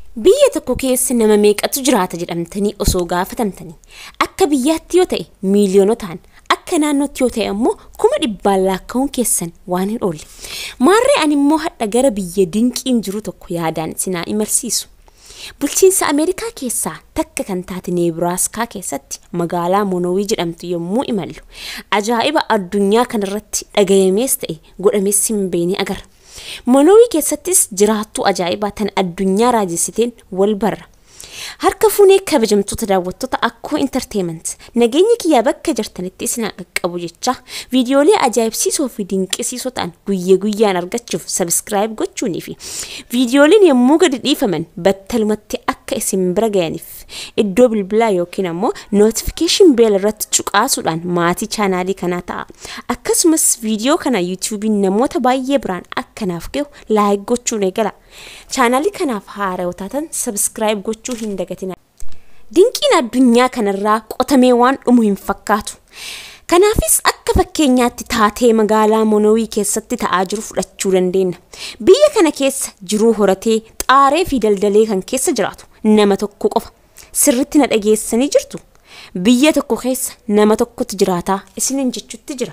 Biyya tokko keessa nama meeqatu jiraata jedhamtanii osoo gaafatamtanii akka biyyaatti yoo ta'e miiliyoonotaan akka naannootti yoo ta'e ammoo kuma dhibbaan lakkaa'uun keessan waan hin oolle. Maarree ani immoo hadha gara biyya dinqiin jiru tokko yaadaan sinaa imalsiisu. Bulchiinsa Ameerikaa keessaa takka kan taate Neebiraaskaa keessatti magaalaa Monowii jedhamtu yommuu imallu ajaa'iba addunyaa kanarratti dhagayamees ta'e godhamees hin beekne agarra. Monowii keessattis jiraattuu ajaa'ibaa tan addunyaa raajessiteen wal barra. Harka fuunee kabajamtoota daawwattoota akkoo intarteement nageenya kiyyaa bakka jirtanitti isin qaqqabu jecha viidiyoolee ajaa'ibsiisoo fi dinqisiisoo ta'an guyyaa guyyaan argachuuf sabiskiraayib gochuunii fi viidiyooleen yommuu gadi dhiifaman battalumatti akka isin bira ga'aniif iddoo bilbilaa yookiin ammoo nootifikeeshin beel irratti cuqaasuudhaan maatii chaanaalii kanaa ta'a. Akkasumas viidiyoo kana yuutuubiin namoota baay'ee biraan akkanaaf gahu laayik gochuun eegala. chaanaalii kanaaf haarawaa taatan sabiskiraayib gochuu hin dagatina. Dinqiin addunyaa kanarraa qotamee waan dhumu hin fakkaatu. Kanaafis akka fakkeenyaatti taatee magaalaa Monowii keessatti ta'aa jiru fudhachuu dandeenya. Biyya kana keessa jiruu horatee xaaree fi daldalee kan keessa jiraatu nama tokko qofa. Sirritti na dhageessanii jirtu. Biyya tokko keessa nama tokkotu jiraataa isiniin jechutti jira.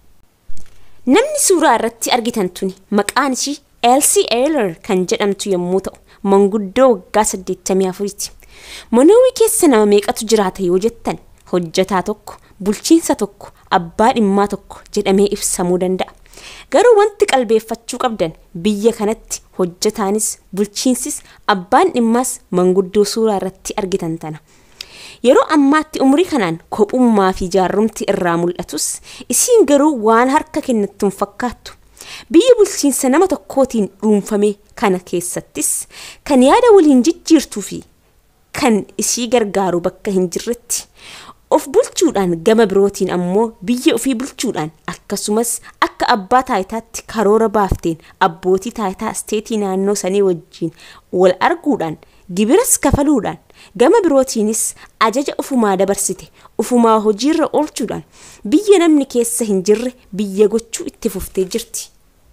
Namni suuraa irratti argitan tuni maqaan ishii Elsie Eiler kan jedhamtu yommuu ta'u manguddoo waggaa 84ti. Monowii keessa nama meeqatu jiraata yoo jettan hojjataa tokko bulchiinsa tokko abbaa dhimmaa tokko jedhamee ibsamuu danda'a. Garuu wanti qalbeeffachuu qabdan biyya kanatti hojjataanis bulchiinsis abbaan dhimmaas manguddoo suuraa irratti argitan tana. Yeroo ammaatti umrii kanaan kophummaa fi jaarrumti irraa mul'atus isiin garuu waan harka kennattuun fakkaattu. Biyya bulchiinsa nama tokkootiin dhuunfame kana keessattis kan yaada waliin jijjiirtuu fi kan isii gargaaru bakka hin jirretti of bulchuudhaan gama birootiin ammoo biyya ofii bulchuudhaan akkasumas akka abbaa taayitaatti karoora baafteen abbootii taayitaa isteetii naannoo sanii wajjiin wal arguudhaan gibiras kafaluudhaan gama birootiinis ajaja ufumaa dabarsite ufumaa hojiirra oolchuudhaan biyya namni keessa hin jirre biyya gochuu itti fuftee jirti.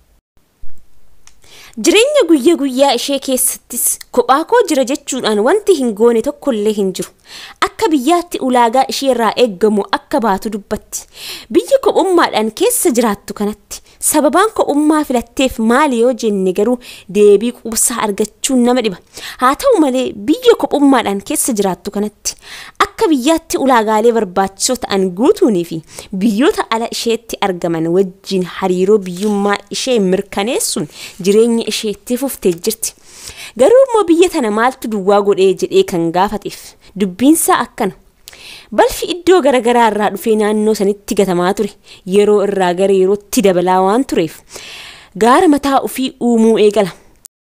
Jireenya guyyaa guyyaa ishee keessattis kophaa koo jira jechuudhaan wanti hin goone tokkollee hin jiru. Akka biyyaatti ulaagaa ishee irraa eeggamu akka baatu dubbatti. Biyya kophummaadhaan keessa jiraattu kanatti sababaan kophummaa filatteef maali yoo jenne garuu deebii quubsaa argachuun nama dhiba. Haa ta'u malee biyya kophummaadhaan keessa jiraattu kanatti akka biyyaatti ulaagaalee barbaachisoo ta'an guutuunii fi biyyoota ala isheetti argaman wajjin hariiroo biyyummaa ishee mirkaneessuun jireenya isheetti fuftee jirti. Garuu immoo biyya tana maaltu duwwaa godhee jedhee kan gaafateef dubbiinsaa akkana. Balfi iddoo garaagaraa irraa dhufee naannoo sanitti gatamaa ture yeroo irraa gara yerootti dabalaa waan tureef gaara mataa ofii uumuu eegala.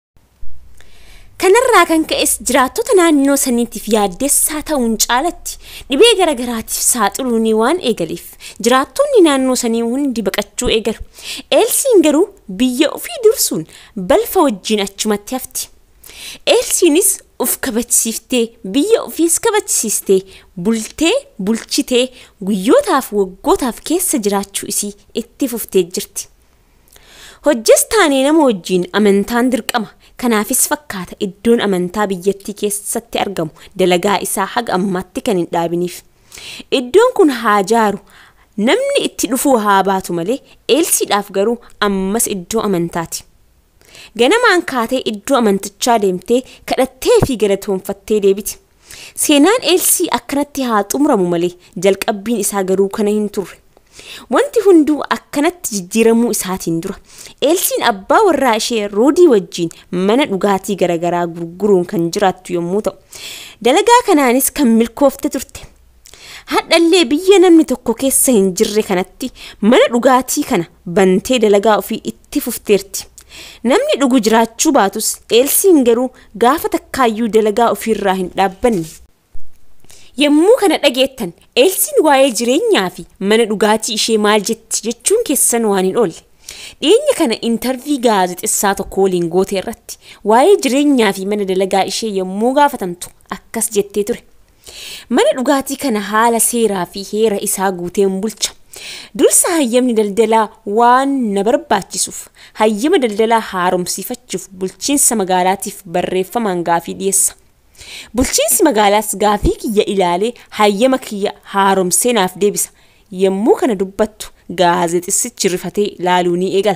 Kanarraa kan ka'es jiraattota naannoo saniitiif yaaddessaa ta'uun caalatti dhibee garaagaraatiif saaxiluun waan eegaleef jiraattonni naannoo sanii hundi baqachuu eegalu. Eelsiin garuu biyya ofii dursuun balfa wajjin achumatti hafti. Eelsiinis uf kabachisiiftee biyya ofiis kabachisiistee bultee bulchitee guyyootaaf waggootaaf keessa jiraachuu isii itti fuftee jirti. Hojjes taanee nama wajjiin amantaan dirqama. Kanaafis fakkaata iddoon amantaa biyyattii keessatti argamu dalagaa isaa haga ammaatti kan hin dhaabiniif. Iddoon kun haa jaaru namni itti dhufuu haa baatu malee eelsiidhaaf garuu ammas iddoo amantaati. Ganamaan kaatee iddoo amantichaa deemtee kadhattee fi galatoonfattee deebiti. Seenaan eelsii akkanatti haa xumuramu malee jalqabbiin isaa garuu kana hin turre. Wanti hunduu akkanatti jijjiiramuu isaatiin dura eelsiin abbaa warraa ishee roodii wajjiin mana dhugaatii garaagaraa gurguruun kan jiraattu yommuu ta'u dalagaa kanaanis kan milkoofte turte. Hadhallee biyya namni tokko keessa hin jirre kanatti mana dhugaatii kana bantee dalagaa ofii itti fufteerti. Namni dhugu jiraachuu baatus eelsiin garuu gaafa takkaayyuu dalagaa ofiirraa hin dhaabbanne. Yommuu kana dhageettan eelsiin waa'ee jireenyaa fi mana dhugaatii ishee maal jetti jechuun keessan waan hin oolle. Dhiyeenya kana intarvii gaazexessaa tokko waliin goote irratti waa'ee jireenyaa fi mana dalagaa ishee yommuu gaafatamtu akkas jettee ture. Mana dhugaatii kana haala seeraa fi heera isaa guuteen bulcha. Dursa hayyamni daldalaa waan na barbaachisuuf hayyama daldalaa haaromsiifachuuf bulchiinsa magaalaatiif barreeffamaan gaafii dhiyeessa. Bulchiinsi magaalaas gaafii kiyya ilaalee hayyama kiyya haaromsee naaf deebisa. Yommuu kana dubbattu gaazexessichi rifatee laaluu ni eegala.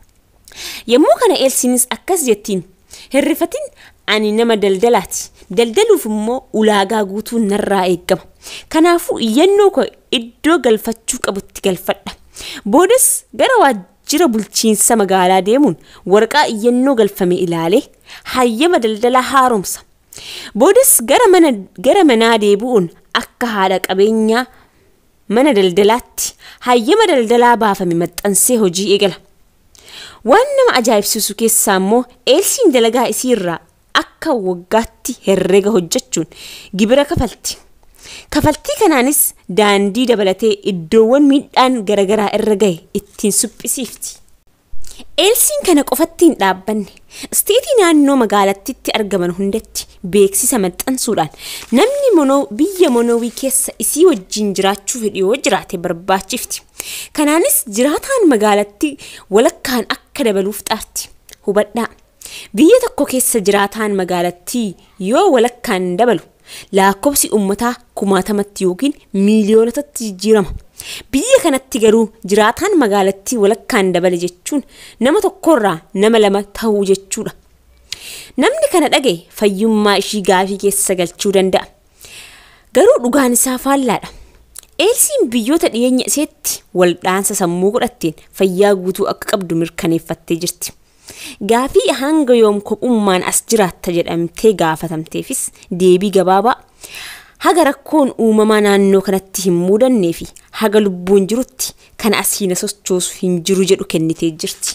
Yommuu kana eelsiinis akkas jettiin hirrifatiin ani nama daldalaati. Daldaluuf immoo ulaagaa guutuu narraa eeggama. Kanaafuu iyyannoo koo iddoo galfachuu qabutti galfadha. Boodas gara waajjira bulchiinsa magaalaa deemuun waraqaa iyyannoo galfame ilaalee hayyama daldalaa haaromsa. Boodas gara mana gara manaa deebi'uun akka haadha qabeenyaa mana daldalaatti hayyama daldalaa baafame maxxansee hojii eegala. Waan nama ajaa'ibsiisu keessaa immoo eelsiin dalagaa isii irraa akka waggaatti herrega hojjechuun gibira kafalti. Kafaltii kanaanis daandii dabalatee iddoowwan miidhaan garaagaraa irra gahe ittiin suphisiifti. Eelsiin kana qofatti hin dhaabbanne isteetii naannoo magaalattitti argaman hundatti beeksisa maxxansuudhaan namni monoo biyya monoowii keessa isii wajjin jiraachuu fedhu yoo jiraate barbaachifti. Kanaanis jiraataan magaalattii walakkaan akka dabaluuf xaarti. Hubadhaa. Biyya tokko keessa jiraataan magaalattii yoo walakkaan dabalu lakkoofsi uummataa kumaatamatti yookiin miiliyoonotatti jijjiirama. Biyya kanatti garuu jiraataan magaalattii walakkaan dabale jechuun nama tokkorraa nama lama ta'uu jechuudha. Namni kana dhagaye fayyummaa ishii gaafii keessa galchuu danda'a. Garuu dhugaan isaa faallaadha. Eelsiin biyyoota dhiyeenya iseetti waldhaansa sammuu godhatteen fayyaa guutuu akka qabdu mirkaneeffattee jirti. Gaafii hanga yoom kophummaan as jiraatta jedhamtee gaafatamteefis deebii gabaabaa haga rakkoon uumamaa naannoo kanatti hin mudannee fi haga lubbuun jirutti kan asiina sochoosu hin jiru jedhu kennitee jirti.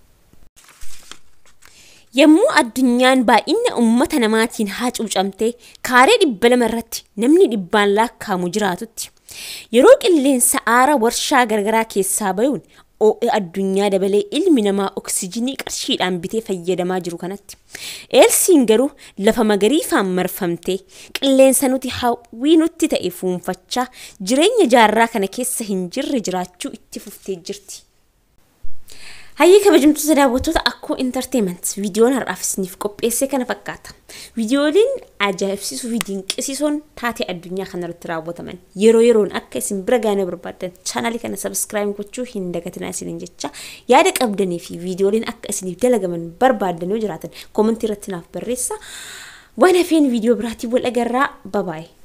Yommuu addunyaan baay'ina uummata namaatiin hacuucamtee kaaree dhibba lama irratti namni dhibbaan lakkaa'amu jiraatutti yeroo qilleensa aara warshaa garagaraa keessaa bayuun OE addunyaa dabalee ilmi namaa oksijinii qarshiidhaan bitee fayyadamaa jiru kanatti. Eelsiin garuu lafa magariifaan marfamtee qilleensa nuti hawwii nutti ta'e fuunfachaa jireenya jaarraa kana keessa hin jirre jiraachuu itti fuftee jirti. Hayyee kabajamtoota daawwattoota akkoo intarteement viidiyoon har'aaf isiniif qopheesse kana fakkaata. Viidiyooleen ajaa'ibsiisuu fi dinqisiisoon taatee addunyaa kanarratti raawwataman yeroo yeroon akka isin bira gaana barbaadan chaanaalii kana sabskiraayib gochuu hin dagatinaa isiniin jecha yaada qabdanii fi viidiyooleen akka isiniif dalagaman barbaadan yoo jiraatan koomentii irratti naaf barreessa. Waan hafeen viidiyoo biraatiin wal agarraa babaayee.